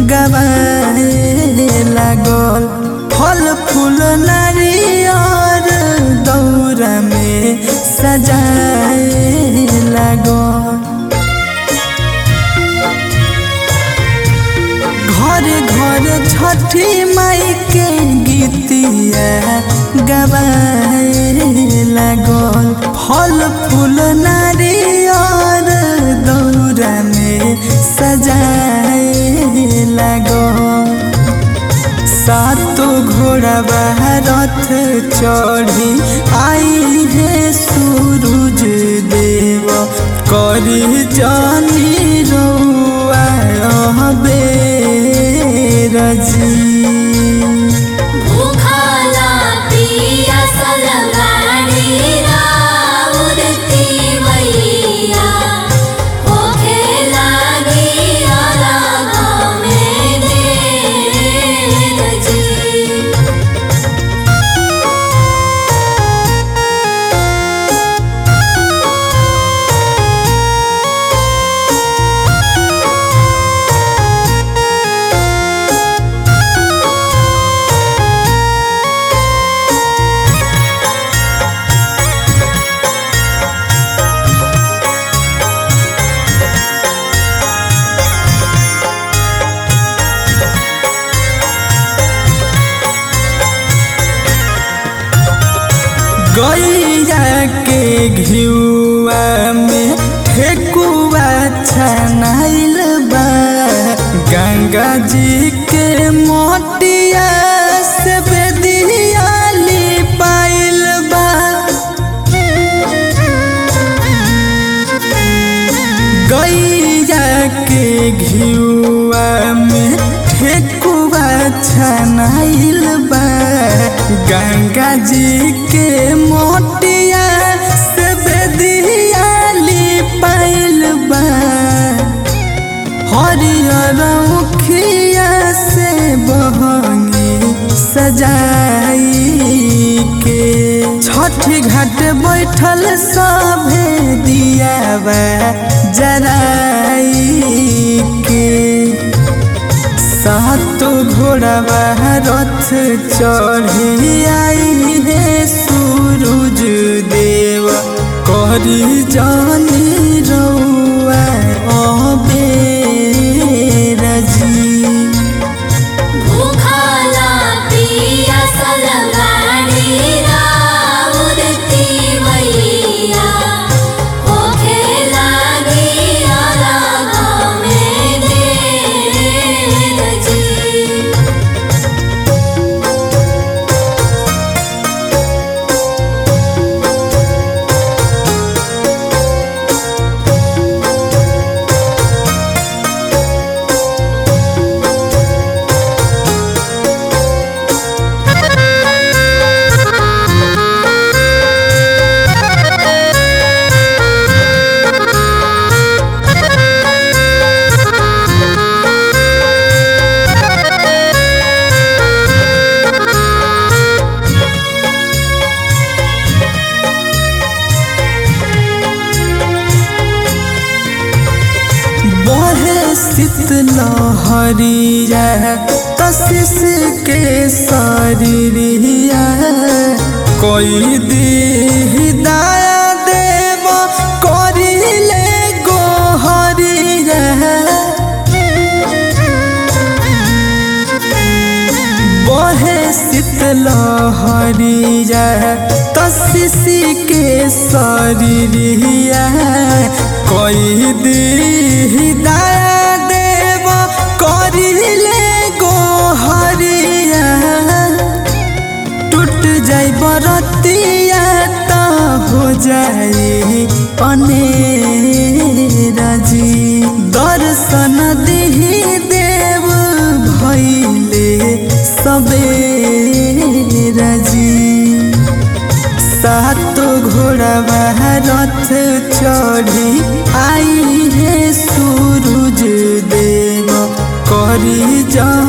गवाए लागल फल फूल नारियर दौरा में सजाए लागल घर घर छठी माई के गीतिया गवाए लागल फल फूल नारियर दौरा में सजाए लागल सातो घोड़ा रथ चढ़ी आई है सूरज देव करी जानी रउआ रजी भूखला पियासल गाड़ी राउरती मैया होखे लागी अरघ में देर जी गैया के घिउआ में ठेकुआ छनाइल बा गंगा जी के मोटिया से बेदियाली पाइल बा गैया के घिउआ में ठेकुआ छनाइल बा गंगा जी के मोटिया से बेदियाली पाइल बा हरियर उखिया से बहंगी सजाई के छठी घाट बैठल सभे दियावा जराई के सातो घोड़ावा रथ चढ़ी आई है सूरज देव करी जानी रउआ रजी भूखला पियासल गाड़ी राउरती मैया होखे लागी अरघ में देर जी बहे शीतलहरिया कशिश के शरीरिया कोई दी दया देव करिले गोहरिया बहे शीतलहरिया कशिश के शरीरिया कोई दी दया देव करिले गोहरिया टूट जाई बरतिया त हो जाई अनेरजी दर्शन दिही देव भैले सबेरजी सातो घोड़ा रथ चढ़ी आई है सूरज देव करी जा